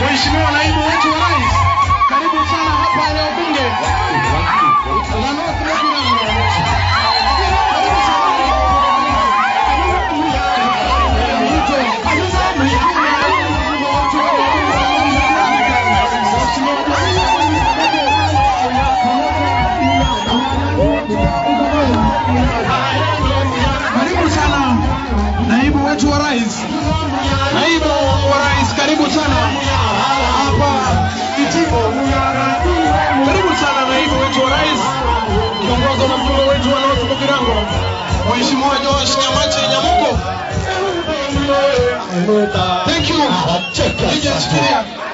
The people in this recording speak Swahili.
Mheshimiwa naibu wetu wa rais, karibu sana hapa eneo bunge la North Mugirango. Karibu sana naibu wetu wa rais, naibu wa rais, karibu sana hapa Kitibo. Karibu sana naibu wetu wa rais, kiongozwa na mjumbe wetu wa North Mugirango, Mheshimiwa Joash Nyamache Nyamuko. Thank you. Nije shikilia.